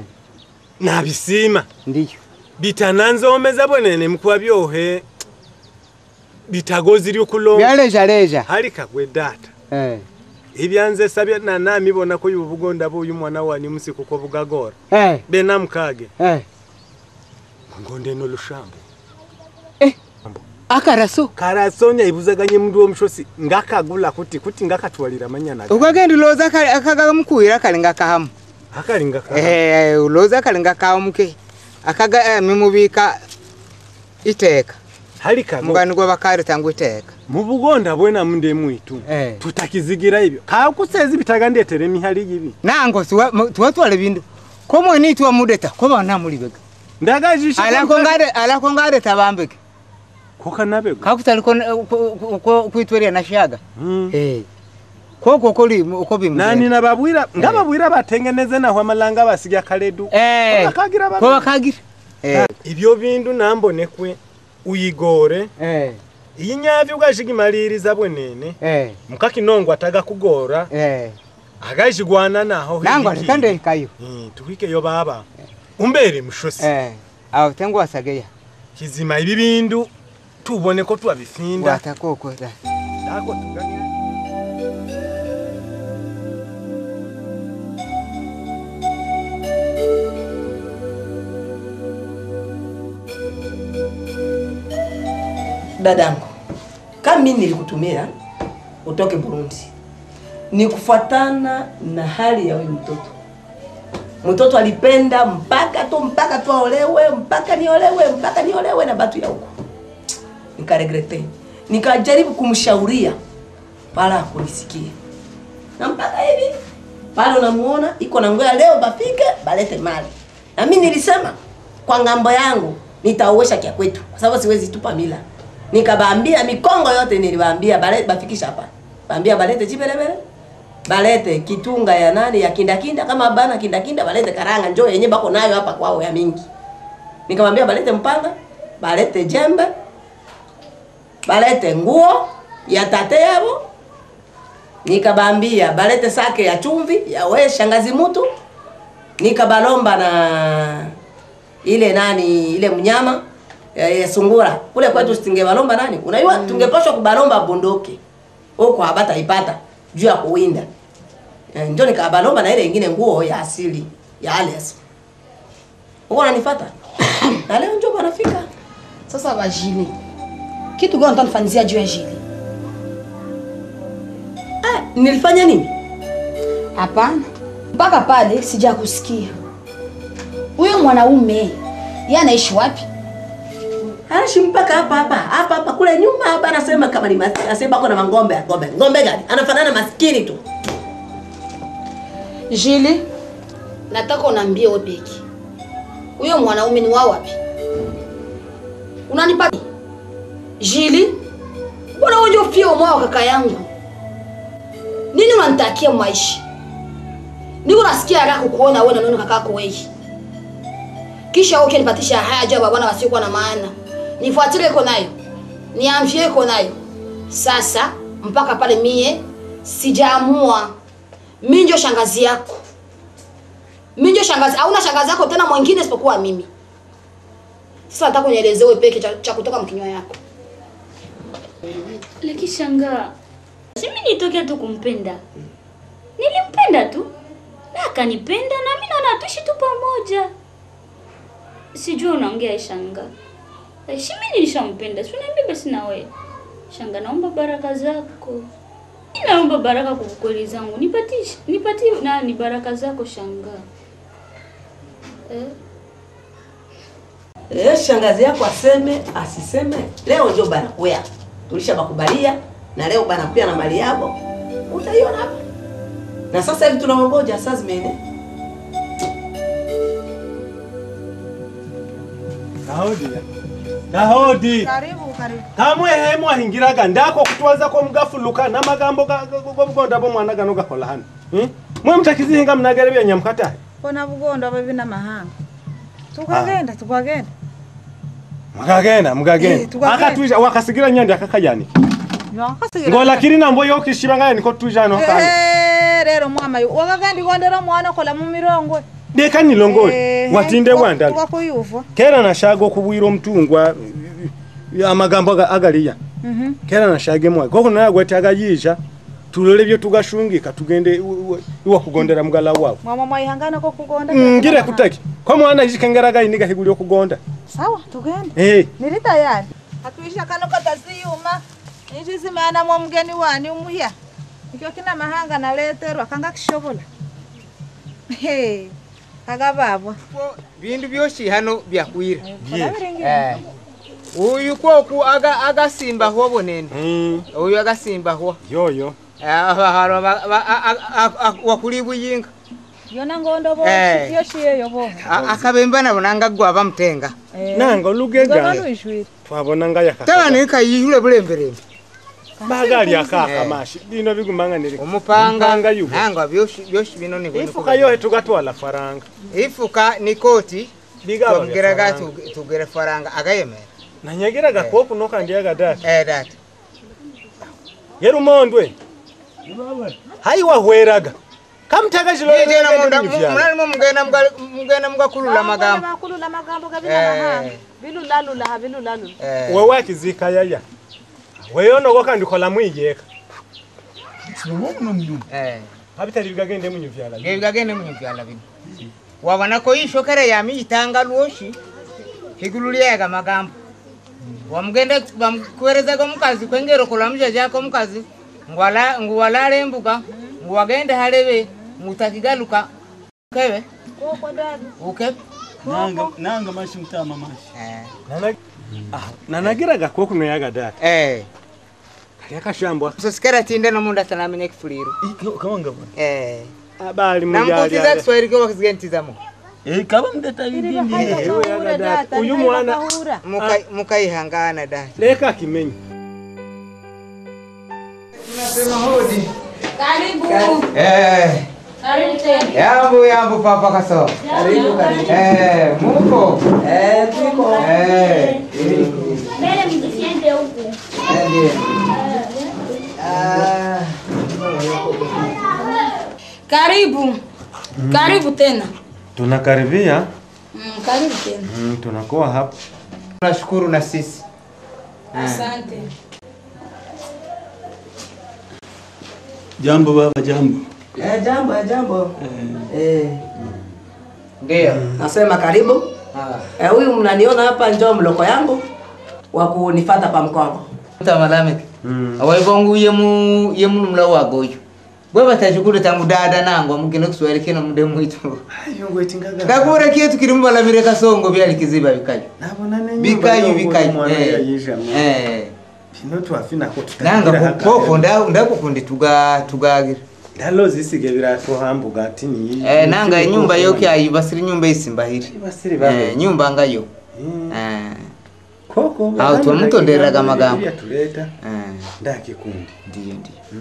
nabisima ndiyo bitananzomeza bwenene mukuba byohe bitagozi lyokulonga byalejaleja halika gwe data Eh, ebyanze sabye na nami bona ko yubugonda bo uyu mwana wani musiku ko bugagora eh, bena mukage eh. ngonde no lushambo akaraso karasonya ibuzaganye mundu womushosi ngakagula kuti kuti ngakatwalira manyana ukagenda uloza akagamukuhira kalinga kahamu akalinga ka Eh, uloza kalinga kahamuke akaga eh, mimubika iteka halika go mugani gwa bakari tangu iteka mu bugonda bwena munde mwitu Eh. tutakizigira ibyo kakusezi bitaga ndetere mihali yibi nango siwa- mu- tuwatwala bindu komwe nitwa mudeta koba namulibega ndagajisha alako ngare alako ngare tabambeke koka nabego kakutaliko kwitweria nashaga Mm. eh koko koli uko bimwe nani nababwira ngababwira batengeneze naho amalanga basiga kaledu eh bakagira ko bana bakagira eh ibyo bindu nambonekwe uyigore eh iyi nyavi ugashigimaliriza bwenene eh mukakinongo ataga kugora eh agashigwana naho nango higi. alikande kayo Mm, tuhikeyo baba umbere mushosi eh aho tengo wasageya kizima ibi bindu tubone ko twabifinda watakoko da Dako tugage- dadangu kama mimi nilikutumia utoke Burundi ni kufuatana na hali ya huyu mtoto. Mtoto alipenda mpaka tu mpaka tu aolewe mpaka niolewe mpaka niolewe na batu ya huko, nikaregrete, nikajaribu kumshauria wala hakunisikia, na mpaka hivi bado namuona iko na ngoya, leo bafike balete mali, na mimi nilisema kwa ngambo yangu nitauosha kia kwetu, kwa sababu siwezi tupa mila. Nikabaambia mikongo yote niliwaambia balete bafikisha hapa, baambia balete chibelebele balete kitunga ya nani ya kindakinda, kama bana kindakinda balete karanga, njoo yenye bako nayo hapa kwao ya mingi. Nikamwambia balete mpanga, balete jembe, balete nguo ya tate yabo. Nikabambia balete sake ya chumvi ya we shangazi mutu. Nikabalomba na ile nani ile mnyama ya, ya sungura kule kwetu singebalomba nani, unajua tungepashwa kubalomba bunduki huko habata ipata juu ya kuwinda Eh, ndio nikabalomba na ile ingine nguo ya asili ya Ales. Uko unanifuata? na leo njoo banafika. Sasa bajili, kitu gani utanifanyizia juu ya jili? Ah, nilifanya nini? Hapana, mpaka pale sijakusikia. Huyo mwanaume yeye anaishi wapi? Anaishi mpaka hapa hapa hapa hapa kule nyuma hapa, anasema kama ni maskini, anasema ako na mangombe. Ngombe ngombe gani? Anafanana maskini tu. Jili, nataka unaambie wewe peke. Huyo mwanaume ni wa wapi? Unanipa Jili? Mbona wewe ndio pia mwa kaka yangu? Nini unanitakia maisha? Niko nasikia haraka kukuona wewe na nani kaka yako wewe. Kisha wewe ukinipatisha haya jaba bwana wasiokuwa na maana. Nifuatilie iko nayo. Niamshie iko nayo. Sasa mpaka pale mie sijaamua mimi ndio shangazi yako. Mimi ndio shangazi, hauna shangazi yako tena mwingine isipokuwa mimi. Sasa nataka unielezee wewe peke cha, cha kutoka mkinywa yako. Lakini shangaa, si mimi nitokea tu kumpenda, nilimpenda tu na akanipenda, na mimi naona tuishi tu pamoja. Sijui unaongea shanga, si mimi nilishampenda, si uniambie basi na wewe shanga. Naomba baraka zako, Mimi naomba baraka kwa kweli zangu, nipatie nipatie nani baraka zako shanga eh? Eh, shangazi yako aseme asiseme, leo ndio banakuya. Tulishabakubalia na leo banakuya na mali yabo. Utaiona hapa. Na sasa hivi tunaongoja saa zimeene. Kahodi ya. Kahodi. Karibu, karibu. kamwe hemu ahingiraga ndako kutwaza ko mugafuluka n'amagambo gobugonda bo mwana gano gakola hano Hmm? mwe mutakizihinga mnagere bya nyamukatahe Kona bugondo babi n'amahanga. Tukagenda, tukagenda. mukagenda Eh, mukagenda tukagenda. akatwija wakasigira nyandi akakajani Nwakasigira. ngola kiri nambo yo kishiba ngaya niko tuja no kanga Eh, rero mwama yu. Wakagandi gondera mwana kola mu mirongwe. deka nilongole Eh, watinde tuka- wandala Tukakuyuva. kera nashaga okubwira omutungwa amagambo aga- agaliya Mhm. kera nashage mwa koko nagwetaga yija tulole byo tugashungika tugende iwa- iwa- iwa kugondera mugala wawe Mama mwaihangana ko kugonda. Mm, ngire kutaki ko mwana yishikengeraga iniga higuli okugonda Sawa, tugende. Eh. Nili tayari. Hatuisha kano kataziyuma. Niji simana mwa mgeni wani umuhya. Ikyo kina mahanga naleterwa kanga kishobola. Hey. Kaga babwa. bindu byoshi hano byakwira Kolabiringi. Eh. uyu kwoku aga agasimba hwo bonene uyu agasimba hwo yoyo abaharo wakuli buyinga Yona ngondo bo. Eh. Yoshi yeyo bo. A- akabemba nabo nanga gwa bamutenga nanga olugega Ngono ishwiri. twabona nga yakaka tabani kayihule bulemberembe bagali akaka mashi bino bigumanganire omupanga yugo nanga byoshi byoshi bino ni ifuka yohe tugatwala faranga ifuka ni koti Bigaba bya twamugeraga faranga. tu- tugere faranga agayemera nanyegeraga kopu nokandiyaga dati eh dati yerumondwe hayi wahweraga kamutaka Nijena munda- mu- munalimo mugenda mga- mugenda mugakulula amagambo Bakulula magambo gabina Eh. mahanga. Bilulalula ha bilulalula. Eh. wewe akizika yaya weyonogoka ndikola mwiyeka Eh. habitali bigagende munyuvyala bigagende munyivyala bino wabona ko ishokere yami itanga lwoshi higulu lyaga magambo wamugenda bamkuwerezaga omukazi kwengero kulamusha jako omukazi ngwala- nguwalala embuga nguwagende halebe ngutakigaluka ukebe Koko dadu. ukebe nanga nanga mashi mtama mashi nanagiraga koku noyaga dati eh kali akashambwa sosikera tinde nomunda tanamenya kifuliru kawanga bwana eh abali namukutiza kiswahili ko bakizigentizamo eh kaba mdeta idindi uyu mwana Muka- mukaihangana dati leka akimenye Nasema hodi. Karibu. Eh. Karibu tena. Yambo yambo papa kaso. Karibu, karibu. Eh, muko. Eh, tuko. Eh. Mbele msiende huku. Karibu. Karibu tena. tunakaribia Mm, karibu tena. mm, tunakuwa hapa Tunashukuru na sisi. Asante. jambo baba jambo Eh, jambo, eh, jambo. Eh. Ndio. Nasema karibu. Eh, huyu mnaniona hapa njoo mloko yangu wa kunifata pa mkongo. Tamalame. Awaibongu yemu yemu mla wago uyu. Bwe batashukuru tangu dada nango mukino Kiswahili kino mude mwitu. Kakure kietu kiri mubalamire kasongo byali kiziba bikayo. Bikayo bikayo. Eh. Eh. pino twafinako Nanga koko nda ndakukundi tuga tugagira. ndalo zisige biratuhambuga ati ni Eh, nanga inyumba yoke ayibasiri nyumba isimbahiri. Ibasiri babe. Eh, nyumba ngayo. Eh. koko Aho twamutonderaga amagambo. tuleta Eh. ndakikundi Ndio ndio.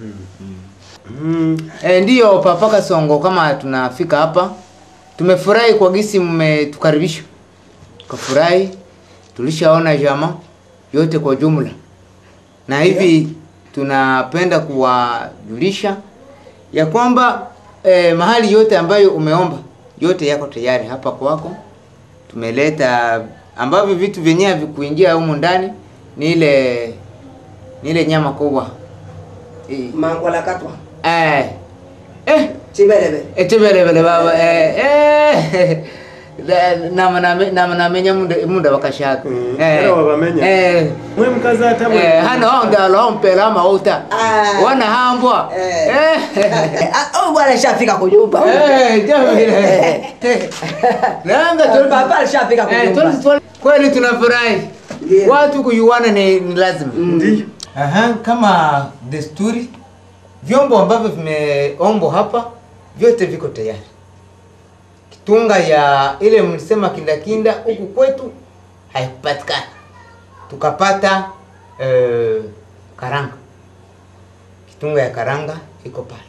Mm. Eh, ndiyo Papa Kasongo, kama tunafika hapa, tumefurahi kwa gisi mmetukaribisha, tukafurahi, tulishaona jama yote kwa jumla, na hivi tunapenda kuwajulisha ya kwamba eh, mahali yote ambayo umeomba yote yako tayari hapa kwako. Tumeleta ambavyo vitu vyenyewe havikuingia humu ndani ni ile ni ile nyama kubwa Mangola katwa. Eh. Eh. Chibelebe. Eh, chibelebele baba. Eh. Eh. Da- nama name- nama namenya munda munda bakashaka. era wabamenya. Eh. mwe mkazi hata mwe Eh, hano onda lo mpela mauta. Wana hambwa. Eh. Oh, bwana shafika kujumba. Eh, jamile. Nanga tu Papa alishafika Eh, kujumba. tu- tu- kweli tunafurahi. Watu kuyuana ni, ni lazima. Ndiyo. Aha, kama desturi vyombo ambavyo vimeombwa hapa vyote viko tayari. Kitunga ya ile mlisema kindakinda huku kwetu haikupatikana, tukapata eh, karanga. Kitunga ya karanga iko pale,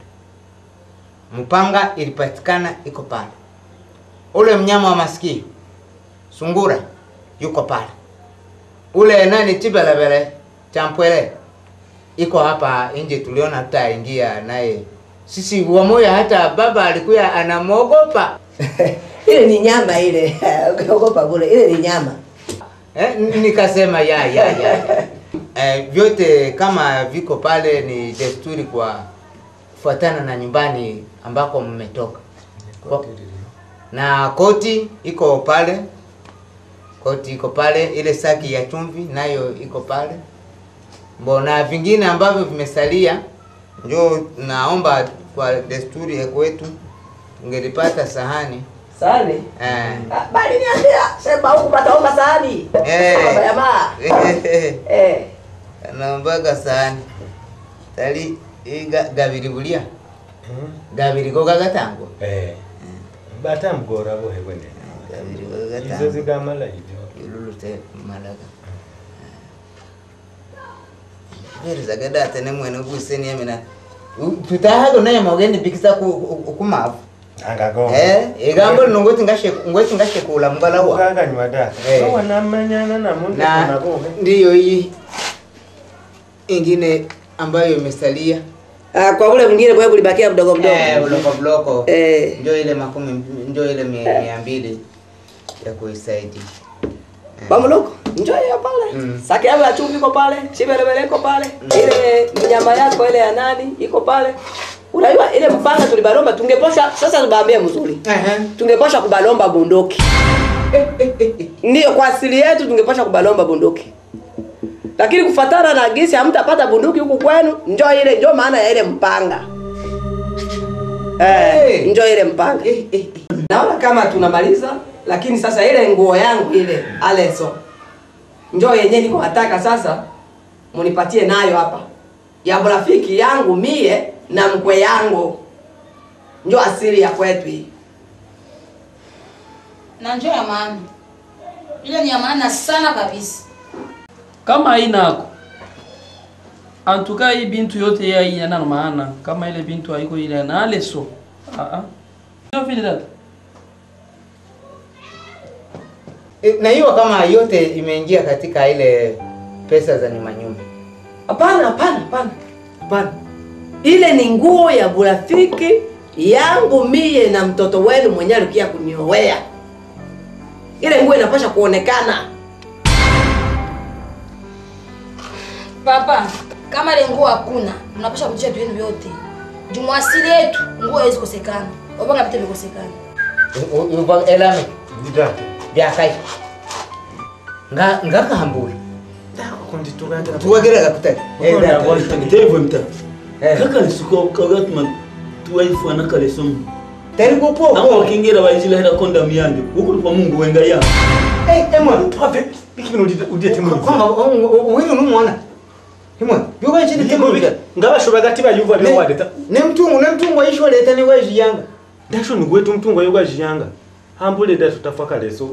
mpanga ilipatikana iko pale, ule mnyama wa masikio sungura yuko pale, ule nani chibelebele champwele iko hapa nje, tuliona tutaingia naye sisi wamoya, hata baba alikuwa anamwogopa ile ni nyama ile ukiogopa bure ile ni nyama eh, n- nikasema ya ya ya eh, vyote kama viko pale ni desturi kwa kufuatana na nyumbani ambako mmetoka. Kwa- Na koti iko pale, koti iko pale, ile saki ya chumvi nayo iko pale, mbona vingine ambavyo vimesalia, njo naomba kwa desturi ya kwetu ungelipata sahani Sahani? eh. Bali niambia, sema huku pataomba sahani. Eh. Baba jamaa. Eh. naombaga sahani tali iga- gabiri bulia gabiri ko gagatangwa Eh. batambugora bohe bwene gabiri ko izo gagatangwa zigamala ibyo ilulute malaga verizaga data ne mwene guseni yamina tutahago naye magende bikisa ku ku- kumavu angago eh igambo lino ngoti ngashe ngoti ngashe kula mbala wa ukaganywa data Eh. so wanamanyana na mundu na kuna bohe ndiyo hii ingine ambayo imesalia Ah, kwa ule mwingine kwa kulibakia mdogo mdogo. Eh, bloko bloko. Eh. Ndio ile makumi ndio ile mia mia mbili ya kuisaidia. Bamuloko, njoo hiyo pale. Saki yako ya chumvi iko pale, chibelebele iko pale. Ile nyama yako ile ya nani iko pale. Unajua ile mpanga tulibalomba tungeposha sasa tubaambie mzuri. Tungeposha kubalomba bunduki. Ndio kwa asili yetu tungeposha kubalomba bunduki. Lakini kufatana na gisi hamtapata bunduki huku kwenu, njoo ile njoo maana ya ile mpanga. Eh, njoo ile mpanga. Naona kama tunamaliza, lakini sasa ile nguo yangu ile aleso njoo yenyewe niko nataka sasa munipatie nayo hapa ya rafiki yangu mie na mkwe yangu, njoo asili ya kwetu hii. na njoo ya maana ile ni ya maana sana kabisa kama hainako antuka hii bintu yote ya hii yana maana kama ile bintu haiko ile na aleso ah ah ndio vile dada E, na hiyo kama yote imeingia katika ile pesa za nyuma nyuma. Hapana, hapana, hapana, hapana. Ile ni nguo ya burafiki yangu mie na mtoto wenu mwenye alikia kuniowea. Ile nguo inapasha kuonekana. papa kama ile nguo hakuna mnapasha kutia vitu vyenu vyote jumwasili yetu nguo haiwezi kosekana wapanga vitu vikosekana Uva elame ndidata byakai. Nga ngaka hambura. kundi tugagira Tuwagera gakutari. Eh data. Itevo mta. Kaka lisuko kagatuma tuwaifana kale somo. Tari ko po. Amo wakingira bayizila hera konda miyande. Huko kwa Mungu wenga ya. Eh emwa twave bikibino udie timu kwamba uwino numwana. Himwe yoba chini temo bika. ngabashoba gati bayuva byo wadeta Ne mtungu ne mtungu aisho leta ni weji yanga. dasho nugwetu mtungo yoga jiyanga hambule da tutafaka leso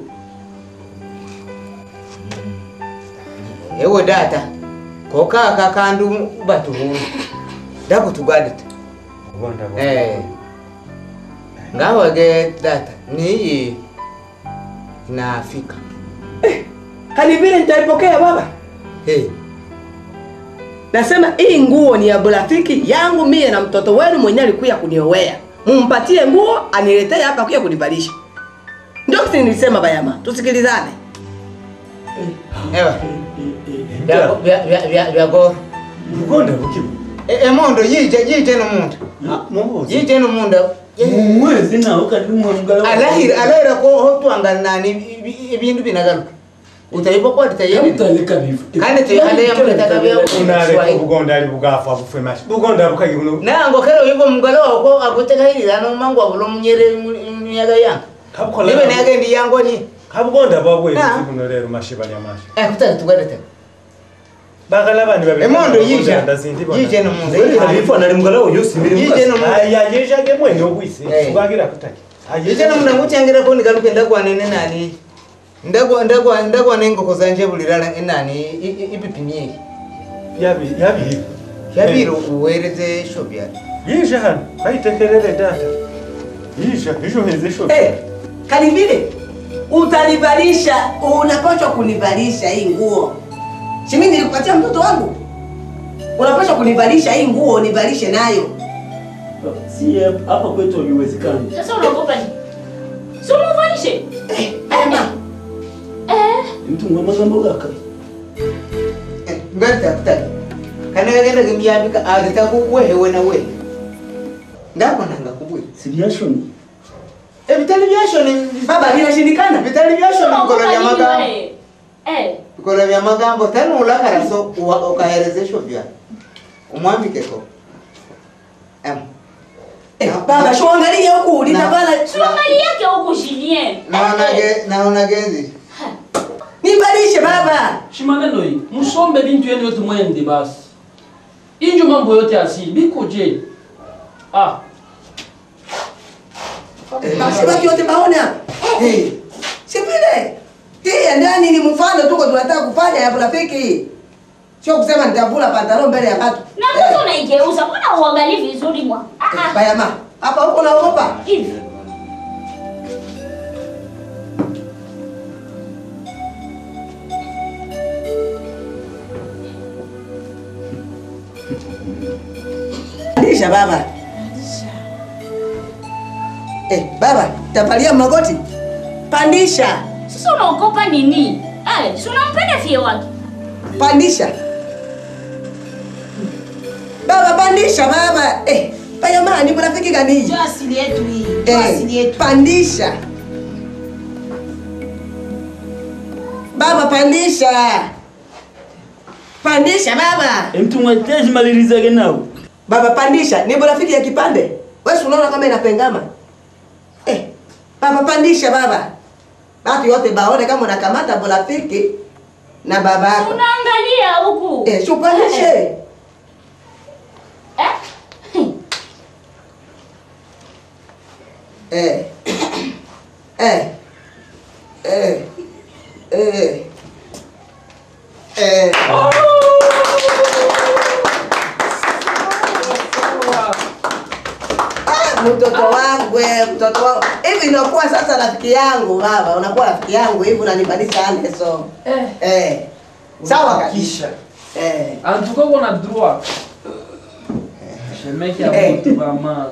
Ewe data. Koka kakandu batuhuru. Dako tugadita. ubonda Eh. Ngawage data ni inafika. Hali vile nitaipokea baba. Hey. Nasema hii nguo ni ya burafiki yangu mie na mtoto wenu mwenye alikuya kuniowea. Mumpatie nguo aniletee hapa kuya kunivalisha. Ndio kitu nilisema bayama. Tusikilizane. Ewa. Vya vya vya vya vya go. ugonda bukibu E, e mondo yije yije no munda. mubuzi Yije no munda. Mwezi na ukadi mwe mugala. Alahira alahira ko hotu angana ni ibindu binagaruka. Utaibo kwa tayari. Utaleka bifu. Kandi te ale ya munda takabya. unale ugonda ali bugafa bufwe mashi ugonda bukagi buno Nango kero yibo mugalo ko aguteka hili no mango abulo munyere munyaga yanga. kabukola Nibe nage ndi yango ni. kabugonda babwe Na. buno lero mashiba ya mashi Eh kutaka tugadete. bagala bani babiri Emondo yije. ndazindi bona Yije no munda. Alifu anali mugala oyo sibiri Yije no munda. aya yeje ge mwene obwise Eh. tugagira kutaki Yije no munda ngucyangira ko nigaruke ndagwa nene nani. Ndagwa ndagwa ndagwa nengoko zanje bulirala enani ipipimie. yabi yabi Yabiro uwereze shobya. yije hano bayitekerere data yije ijo heze sho Eh, kali vile utanivalisha, unapaswa kunivalisha hii nguo. Si mimi nilikupatia mtoto wangu? Unapaswa kunivalisha hii nguo, nivalishe nayo. Si hapa kwetu haiwezekani. Sasa unaogopa nini? Si umuvalishe. Ema, Eh, Mtu ngoma magambo gaka. ngatafuta kana genda kimyabika agita kuwe we na we ndako nanga kuwe si byashoni e vitali byashoni baba vinashindikana vitali byashoni bikolo bya magambo Eh, bikolo bya magambo tani ulakara so uwa- ukaherezesho vya umwambikeko em baba shuangalie huku litabana suangali yake huku Julien. naonage naonage hizi nibadilishe baba shi maneno hii msombe bintu yenu yote mwende basi injo mambo yote asili bikoje ah basi baki yote baona Eh, si vile hii ndani ni mfano tuko tunataka kufanya ya rafiki sio kusema nitavula pantalo mbele ya watu Na sasa unaigeuza, mbona uangalie vizuri mwa? Ah ah. bayama hapa huko naogopa Hivi. pandisha baba eh baba tapalia magoti pandisha Sasa unaogopa nini? Eh, si unampenda fie wake. pandisha baba pandisha baba eh bayama ni rafiki gani hii Ndio asili yetu hii. Ndio asili eh yetu. pandisha baba pandisha pandisha baba mtu mwetezi malirizage nao baba pandisha ni rafiki ya kipande wewe si unaona kama inapengama eh baba pandisha baba watu yote baone kama unakamata rafiki na baba yako Unaangalia huku. eh shupandishe Eh? eh eh eh eh eh Ah, mtoto wangu eh, mtoto wangu hivi inakuwa sasa rafiki yangu baba unakuwa rafiki yangu hivi unanibadilisha Anderson eh eh sawa kabisa eh antuka kona droit shemeki ya Eh. mtu mama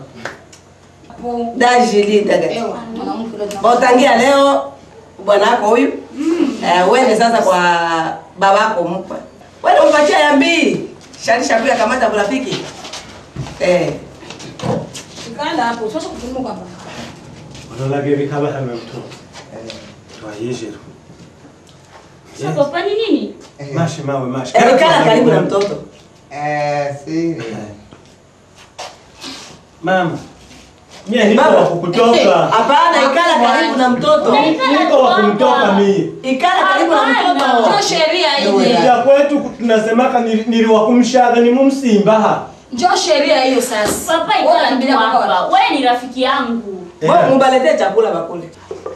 dajili daga Ewa, mwanamke yule tunamwona. Utangia leo bwanako huyu eh, uende sasa kwa babako mkwe, wende umpatia ya mbili sharisha pia kamata rafiki eh. Tukaenda hapo, sasa kutumuka hapa. Onolage bikaba hame mtu. Twayejero. Sasa papa ni nini? Mashi mawe mashi. Eh, ikala karibu na mtoto eh si Mama. Mie niko wa kukutoka. hapana, ikala karibu na mtoto, Niko wa kumtoka mie. ikala karibu na mtoto. Ndio sheria ile. Ya kwetu tunasemaka nili- niliwakumshaga ni mumsimbaha. Ndio sheria hiyo sasa. Papa Wewe ikala tu unambilia papa hapa. Wewe ni rafiki yangu. Wewe mubaletee chakula bakule.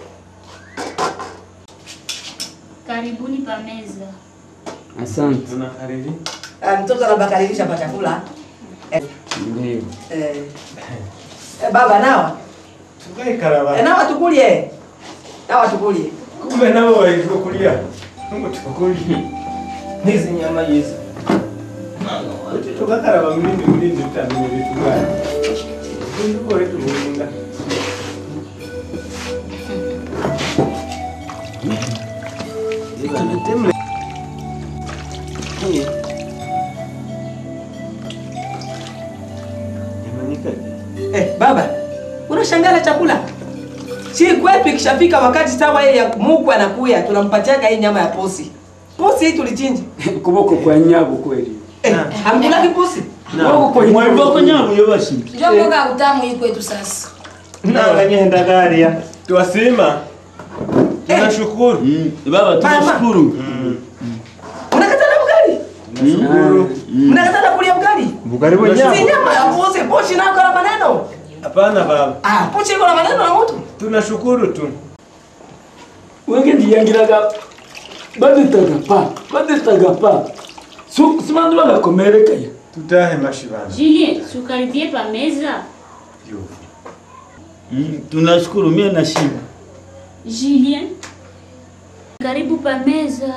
Karibuni pa meza. Asante. Tunakariri. Ah, mtoto anabakaribisha pa chakula eh, Ndio. eh. Eh, baba nawa Tukae karaba. eh, nawa tukulie, nawa tukulie. Kumbe nabo walivyokulia. Mungu tukukulie. Hizi nyama hizi. Uti tukakaraba mlindi mlindi tutamenya vitu gani? Ndio wetu mulinga. Temle. Eh, baba, unashangala chakula? Si kwetu ikishafika wakati sawa yeye ya mukwe anakuya, tunampatiaga hii nyama ya posi. Posi hii tulichinja. Kuboko kwa nyago kweli. Eh, hamkulaki posi? Kuboko kwa mwaiva nyamu yobashi Ndio mboga utamu hii kwetu sasa. Nanganyenda garia. Twasima. Tunashukuru. baba tunashukuru Unakatana ugali? Tunashukuru. Mnakatana kulia ugali? Bugari Si nyama ya posi, posi nako na maneno. Hapana baba. Ah, posi iko na maneno na mtu. Tunashukuru tu. Wenge ndiyangiraga baditaga pa baditaga pa su simandu bagakomerekaya Tutahe mashibana. Julien, si ukaribie pa meza. Mm, tunashukuru mie na shiba Julien, karibu pa meza.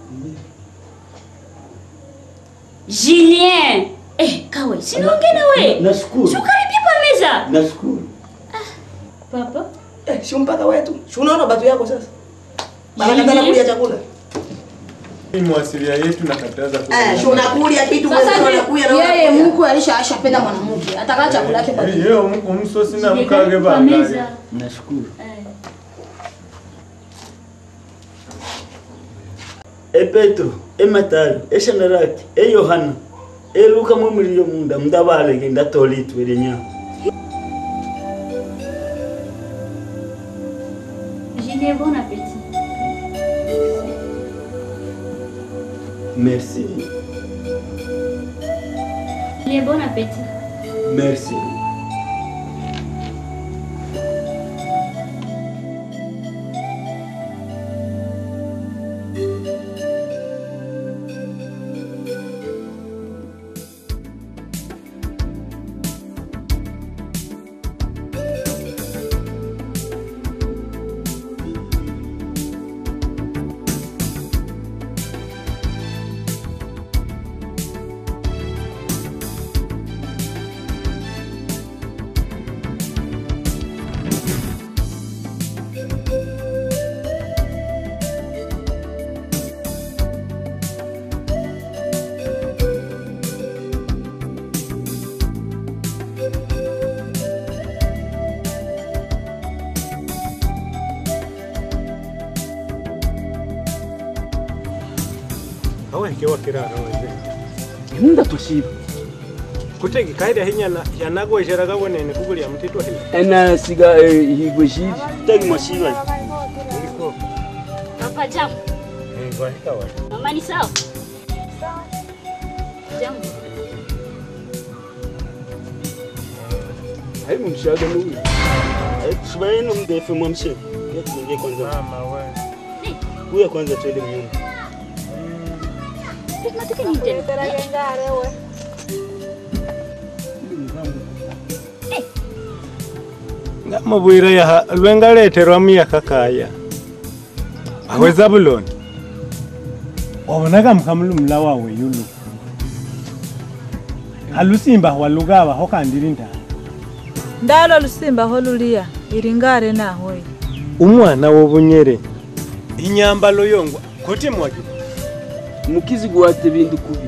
Julien, eh, kawe, sinaongea na we. nashukuru Si ukaribie pa meza. nashukuru Papa, Eh, si mpaka wetu. Si unaona batu yako sasa? Banakatana kulia chakula. Hii mwasilia yetu nakataza Eh, si unakulia kitu Sasa wewe hivi unakuya na yeye unakuya. mkwe alisha ashapenda mwanamke, ataka chakula yake kwa yeye umsosi na mkage bangali. Nashukuru. E Petro, e Matayo, e Shandaraki, e Yohana, e Luka mwe muriyo munda mdabalege ndatola itwere nya. Julien, bon appétit. Merci. Julien, bon appétit. Merci. awekewa kirara wazee imunda toshiba kutegi kaida hinyana yanagwejeraga wenene kugulia mtito hili ena siga eh, higwe shiri Tegi mashiba. uliko Papa, jambo. eh gwahika wa Mama ni sawa? Jambo. hai mumshaga mubi Shibaye no mdefe mwamshe. Yetu ningie kwanza. mama we Kuya kwanza twende mnyumba. Tunataka nini tena? ngamubwira yaha lwengaleterwa miyaka kaya awe zabuloni wabonaga mkamulumula wawe yulu alusimba walugaba hokandiri nta ndalo lusimba holulia ilingare nahoyi umwana wobunyere inyambalo yongwa kuti mwagi mukizi gwate bintu kubi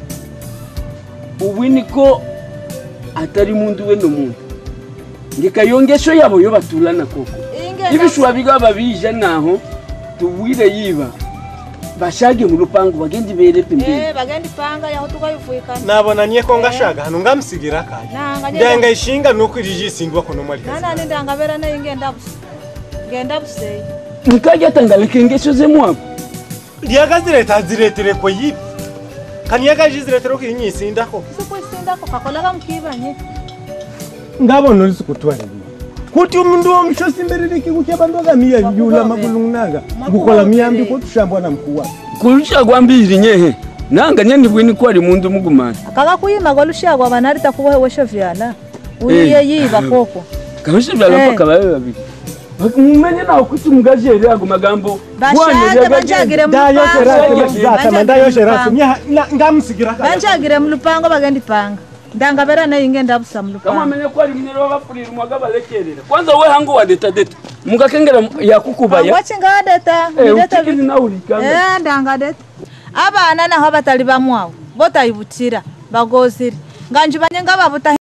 ubu niko atari mundu we no muntu ngekayongesho yabo yo batulana koko ibishwa bigaba bija naho tubwire yiba bashage mu rupangu bagende bere pembeni Eh, bagendi panga yaho tukayifuyikana nabonanie ko ngashaga hano ngamusigira kaya nanga ndanga ishinga nuko irijisindwa kuno mwali nanani ndangabera nayo ngenda busa ngenda busei mukajya tangaleke ngesho ze mwako lyakazireta ziretere ko yibi kaniyakajiziretera ko inyisindako sikwisindako kakolaga mukibanye ngabona olisukutwalira kuti umundu womushosi mberere kikucha bandu akamiya yula makulungunaga ngukola miyambi kotushambwa na mkuu wake kurusha gwambiri nyehe nanga nyandi bwini ko ari mundu mugumana akaga kuyima golushagwa banarita kubohewesho vyana uyiye yiba koko kabisha byala Eh. paka babe babiri mumenye nawe kuti mugajere ago magambo bashage banjagire ndayosherasatama ndayosherasi ngamusigira kaya banjagire mulupango bagendi panga ndangabera nayo ngenda busa mulupango kamwamenye ko ari mwene babafurira umwaga balekerera kwanza we hangu wa deta deta mugakengera yakukubaya wachingadeta Eh, utikiri nawe urikanga Eh, ndangadeta abana naho batali bamwawo botayibutira bagozire nganje banye ngababuta